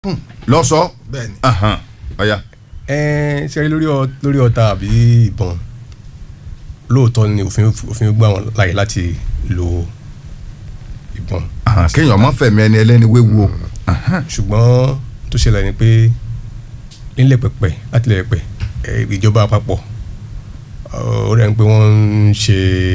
lọ́sọ̀ bẹ́ẹ̀ni. ọ̀ya ẹ ṣe rí lórí ọ- lórí ọta àbí ìbọn lóòótọ́ ni òfin òfin gbà wọ́n láyè láti lo ìbọn Ahan, kéèyàn má fẹ̀mí ẹni ẹlẹ́ni wéwu o ṣùgbọ́n tó ṣẹlẹ̀ ni pé nílẹ̀ pẹ̀pẹ̀ láti ilẹ̀ pẹ̀pẹ̀ ẹ, ìjọba àpapọ̀ ọ, ó rẹ̀ ń pé wọ́n ń ṣe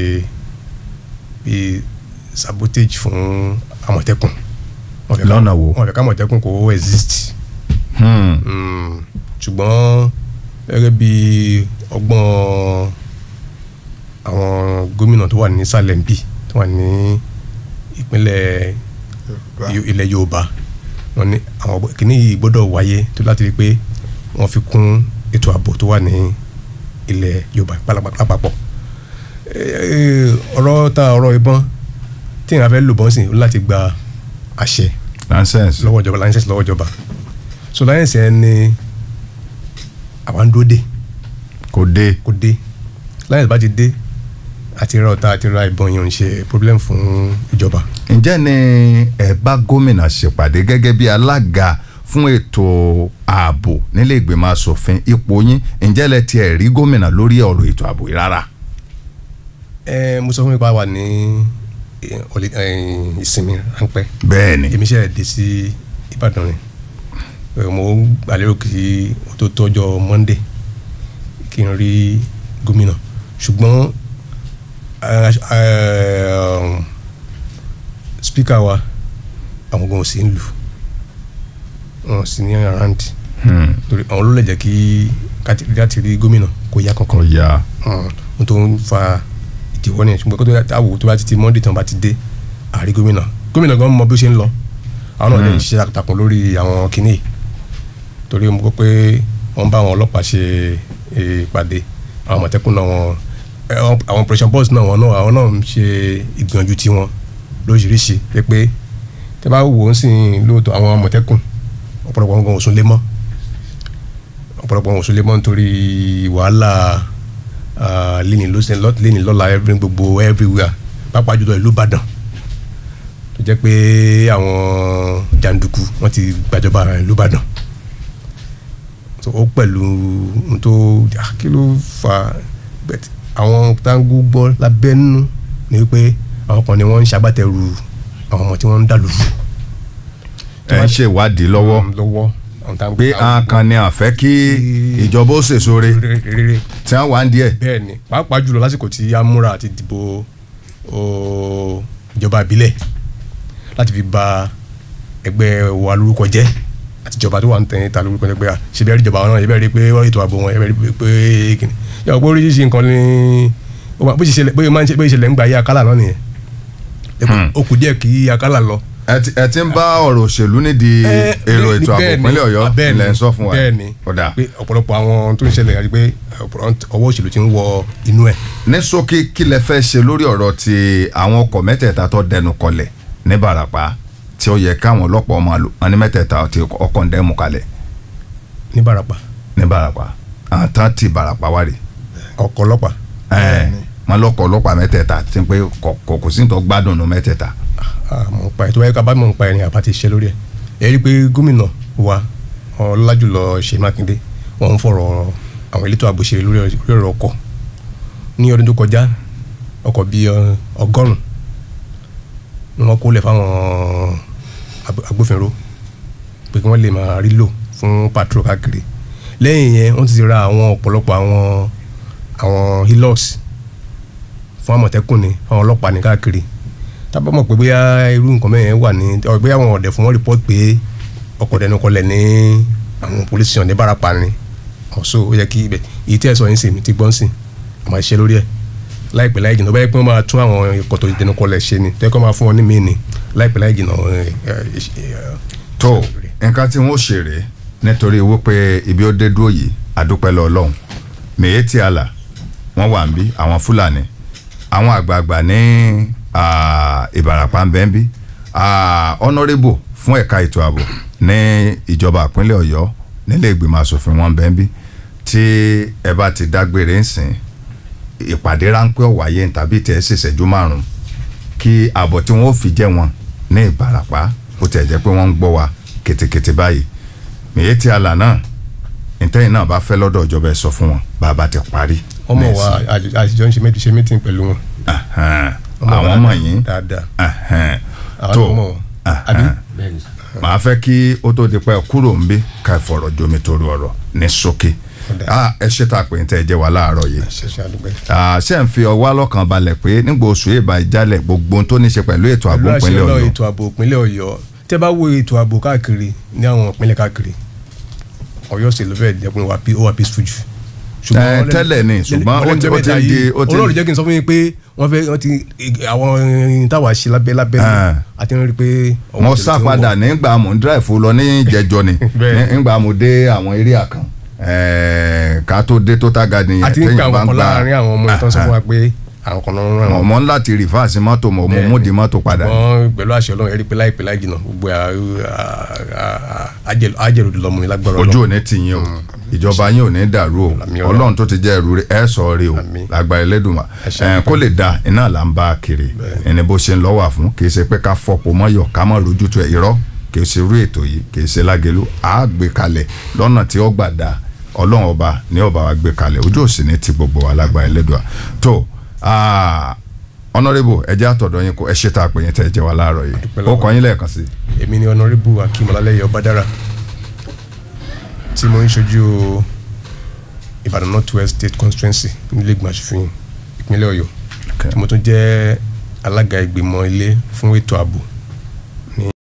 bíi sabotage fún àmọ̀tẹ́kùn Wọ́n fẹ́ ká- Lọ́nà wo? wọ́n fẹ́ ká àmọ̀tẹ́kùn kó exist Hmm. Mm, ṣùgbọ́n gẹ́gẹ́ bí ọgbọ́n àwọn gómìnà tó wà ní sàlẹ̀ ń bì tó wà ní ìpínlẹ̀ Yo- ilẹ̀ Yorùbá wọn ní àwọn ọgbọ́n- kìíní yìí gbọ́dọ̀ wáyé tó láti rí i pé wọ́n fi kún ètò ààbò tó wà ní ilẹ̀ Yorùbá pálápàá lápapọ̀ Eh, ọ̀rọ̀ ta ọ̀rọ̀ ìbọn tí èèyàn fẹ́ lò bọ́n sí láti gba àṣẹ nonsense lọ́wọ́ ìjọba láńsẹ̀sì lọ́wọ́ ìjọba so láńsẹ̀sì ẹ ní àwa ń dúró dé kò dé kó dé láńsẹ̀sì bá ti dé àti ra ọ̀tá àti ra ìbọn yẹn ò ń ṣe problem fún ìjọba ǹjẹ́ ni ẹ bá gómìnà ṣèpàdé gẹ́gẹ́ bí alága fún ètò ààbò nílé ìgbìmọ̀ asòfin ipò yín ǹjẹ́ lẹ tiẹ̀ rí gómìnà lórí ọ̀rọ̀ ètò ààbò yìí rárá ẹ mo sọ fún mi pa wà ní eh, holi- eh, ìsinmi ráńpẹ́ bẹ́ẹ̀ ni èmi ṣe dé sí Ìbàdàn ni Eh, mo gbàlérò kí o tó tọ́jọ́ Monday kí n rí gómìnà ṣùgbọ́n eh, eh, speaker wa àwọn gan ò sí ń lù wọn sì ní around Hmm. torí àwọn ló lè jẹ́ kí káti- láti rí gómìnà kó yá kankan kò yá n tó ń fa ìdíwọ́ ni ṣùgbọ́n kó tó yà wò tó bá ti ti monday tán bá ti dé àárí gómìnà gómìnà gan mọ bí ó ṣe ń lọ àwọn náà lè Mm. ṣiṣẹ́ takuntakun lórí àwọn kinní yìí torí mo gbọ́ pé wọ́n bá àwọn ọlọ́pàá ṣe eh, ìpàdé àwọn àmọ̀tẹ́kùn náà wọn eh, àwọn àwọn operation boss náà wọn náà àwọn náà ń ṣe ìgbìyànjú tiwọn lóríṣiríṣi pé pé tẹ bá wò ó sì lóòótọ́ àwọn àmọ̀tẹ́kùn ọ̀pọ̀lọpọ̀ wọn gan ò sún lé mọ́ ọ̀pọ̀lọpọ̀ wọn ò sún lé mọ́ nítorí wàhálà ah, léni lọ́sẹ̀ lọ́- léni lọ́la every gbogbo everywhere pàápàá jùlọ ìlú Ìbàdàn tó jẹ́ pé àwọn jàǹdùkú wọ́n ti gbàjọba ìlú Ìbàdàn so ó pẹ̀lú ohun tó ah, kí ló fà but àwọn táǹgù gbọ́ lábẹ́nú ni wípé àwọn kan ni wọ́n ń ṣagbátẹrù àwọn ọmọ tí wọ́n ń dàlú ẹ ń ṣèwádìí lọ́wọ́ lọ́wọ́ àwọn táǹgù pé àwọn kan ni àfẹ́ kí ìjọba ó sèso re rere tí wọ́n wà ń díẹ̀ bẹ́ẹ̀ ni pàápàá jùlọ lásìkò tí a múra àti dìbò o, ìjọba ìbílẹ̀ láti fi ba ẹgbẹ́ wa lórúkọ jẹ́ àti ìjọba tó wà ń tẹ̀yìn ta lórúkọ jẹ́ pé à, ṣe bẹ́ẹ̀ rí ìjọba náà ṣe bẹ́ẹ̀ rí pé wọ́n ètò ààbò wọn ṣe bẹ́ẹ̀ rí pé kìnnì yàrá pé oríṣiríṣi nǹkan ni ó máa- bó ṣe ṣẹlẹ̀ bóyá máa ń ṣe bóyá ìṣẹ̀lẹ̀ ń gba ayé akálà náà nìyẹn Hmm. ó kù díẹ̀ kí akálà lọ ẹ ti- ẹ ti ń bá ọ̀rọ̀ òṣèlú nídìí Eh, èrò ní- ètò ààbò bẹ́ẹ̀ ni, ìpínlẹ̀ Ọ̀yọ́ bẹ́ẹ̀ ni, ilẹ̀ ń sọ fún wa bẹ́ẹ̀ ni ọ̀dà pé ọ̀pọ̀lọpọ̀ àwọn tó ń ṣẹlẹ̀ àti pé ọ̀pọ̀lọpọ̀ ọwọ́ òṣèlú ti ń wọ inú ẹ̀ ní ṣókí kí lẹ fẹ́ ṣe lórí ọ̀rọ̀ ti àwọn ọkọ̀ mẹ́tẹ̀ẹ̀ta tó dẹnu kọlẹ̀ ní Ìbàràpá tí ó yẹ káwọn ọlọ́pàá máa lò wọn ní mẹ́tẹ̀ẹ̀ta ti ọkọ̀ ń dẹ́mu kalẹ̀ ní Ìbàràpá ní Ìbàràpá àwọn tán ti Ìbàràpá wá rè ọkọ̀ ọlọ́pàá ẹ̀ wọn lọ́kọ̀ ọlọ́pàá mẹ́tẹ̀ẹ̀ta ti pé kò kò- kò sí ní tó gbádùn nù mẹ́tẹ̀ẹ̀ta mọ̀ ń pa ẹ̀ tó báyìí ká bá mọ̀ ń pa ẹ̀ ní àbá ti ṣiṣẹ́ lórí ẹ̀ ẹ̀ rí i pé gómìnà wa ọlọ́lájùlọ Ṣèyí Mákindé wọ́n ń fọ̀rọ̀ àwọn elétò ààbò ṣe lórí lórí ọ̀rọ̀ ọkọ̀ ní ọdún tó kọjá ọkọ̀ bíi ọ, ọgọ́rùn-ún ni wọ́n kó lẹ̀ fáwọn ag- agbófinró pé kí wọ́n lè máa rí lò fún patrol káàkiri lẹ́yìn yẹn wọ́n ti ti ra àwọn ọ̀pọ̀lọpọ̀ àwọn àwọn hilux fún àmọ̀tẹ́kùn ni fún àwọn ọlọ́pàá ní káàkiri tábà mọ̀ pé bóyá irú nǹkan mẹ́rin wà ní ọ bóyá àwọn ọ̀dẹ̀ fún wọn report pé ọkọ̀ dẹnu kọlẹ̀ ní àwọn police station ní Ìbàràpá ni ọ̀ṣọ́ ó yẹ kí ibẹ̀ èyí tí ẹ̀ sọ yín sì mi ti gbọ́n sìn àmọ́ ṣiṣẹ́ lórí ẹ̀ láìpẹ́ láì jìnnà báyìí pé wọ́n máa tún àwọn ikọ̀ tó dẹnu kọlẹ̀ ṣe ni tẹ́kọ̀ máa fún wọn ní mí ni láìpẹ́ láì jìnnà ẹ̀, ẹ̀, ẹ̀, tó nǹkan tí wọ́n ṣe rèé nítorí wípé ibi ó dé dúró yìí àdúpẹ́ lọ ọlọ́run mèyétì àlà wọ́n wà ń bí àwọn fúlàní àwọn àgbààgbà ní ah, ìbàràpá ń bẹ́ ń bí honourable fún ẹ̀ka ètò ààbò ní ìjọba ìpínlẹ̀ ọ̀yọ́ nílé ìgbìmọ̀ asòfin wọn bẹ́ ń bí tí ẹ bá ti dágbére ń sìn ìpàdé ráńpẹ́ ọ̀wáyé tàbí tẹ̀ ẹ́ ṣèṣẹ́jú márùn-ún kí ààbọ̀ tí wọ́n ó fi jẹ́ wọn ní ìbàràpá bó tẹ̀ jẹ́ pé wọ́n ń gbọ́ wa kétékété báyìí mèyétí àlà náà ìtẹ́yìn náà bá fẹ́ lọ́dọ̀ ìjọba ẹ̀ sọ fún wọn bàbá ti parí. ọmọ wa àtijọ́ ń ṣe mẹ́tì ṣe mẹ́tì pẹ̀lú wọn. Ẹ̀hẹ́n. Ọmọ wa àwọn ọmọ yìí dáadáa ẹ̀hẹ́n. àwọn tó ọmọ wọn àbí bẹ́ẹ̀ni sà. màá fẹ́ kí ó tó di pẹ́ kúrò ń bí ká ìfọ̀rọ̀ jomi torí ọ̀rọ̀ ní ṣókí Ọ̀dà. Ah, ẹ ṣe tá a pè ń tẹ́ ẹ jẹ́ wa láàárọ̀ yìí ṣẹṣẹ àdúgbò Ah, ṣé ń fi ọwọ́ lọ́kàn balẹ̀ pé nígbà oṣù ìbá ìjálẹ̀ gbogbo ohun tó ní ṣe pẹ̀lú ètò ààbò pẹ̀lú ìpínlẹ̀ àṣẹ Ọ̀yọ́ ètò ààbò ìpínlẹ̀ Ọ̀yọ́ tẹ́ bá wo ètò ààbò káàkiri ní àwọn ìpínlẹ̀ káàkiri Ọ̀yọ́ sì ló fẹ́ jẹ́ pé wà ó wà peaceful jù. Eh, tẹ́lẹ̀ ni, ṣùgbọ́n ó ti- ó ti ń di- ó ti ń- olóòrùn jẹ́ kí n sọ fún yín pé wọ́n fẹ́ wọ́n ti àwọn irin táwa ṣe lábẹ́ lábẹ́ Ah. àti rí i pé. ọwọ́ mo tẹ̀lé sá tí ń padà wọ̀. nígbà mo ń dráìfù lọ ní ìjẹjọ ni Bẹ́ẹ̀. nígbà mo dé àwọn eré àkàn Eh, ká tó dé total garden àti ń pè àwọn kan láàrin àwọn ọmọ ìtàn sọ fún wa pé àwọn kan náà ń ràn mo wọ́n. mọ láti rìfáàsì mọ́tò mo mo Bẹ́ẹ̀ mú ni. di mọ́tò padà wọ́n pẹ̀lú àṣẹ Ọlọ́run ẹ̀rí pé láìpẹ́ láì jìnnà gbogbo àjẹrò lọ́mú ni lágbára ojú Ọlọ́run. ò ní tì yín o ìjọba yín ò ní dàrú o Àmín Ọlọ́run. ọlọ́run tó ti jẹ́ ẹrú rẹ̀ ẹ sọ rí o Àmín. lágbára Ẹlẹ́dùmarè Ẹ ṣé ẹ kó lè da iná là ń bá a kiri ẹni bó ṣe ń lọ́wọ́ àfún kì í ṣe pé ká fọpọ̀ mọ́yọ̀ ká mọ́ lójútu ẹ̀ irọ́ kì í ṣe irú ètò yìí kì í ṣe lágẹ̀lú à á gbé kalẹ̀ lọ́nà tí ó gbà da ọlọ́run ọba ní ọba wa gbé kalẹ̀ ojú òsì ní ti gbogbo wa lágbára Ẹlẹ́dùmarè tó honourable ẹ jẹ́ àtọ̀dọ̀ yín kó ẹ ṣe tá a pè yín tẹ́ ẹ jẹ́ wa láàárọ̀ yìí Dúpẹ́ ó lọ́wọ́. kọ́ yín lẹ́ẹ̀kan sí i. èmi ni ọ̀nàrẹ́bù akim ọlálẹ́yẹ ọbádára tí mo ń ṣojú ìbàdàn north west state constituency nílé ìgbìmọ̀ aṣòfin ìpínlẹ̀ ọ̀yọ́ Okay. tí mo tún jẹ́ alága ìgbìmọ̀ ilé fún ètò ààbò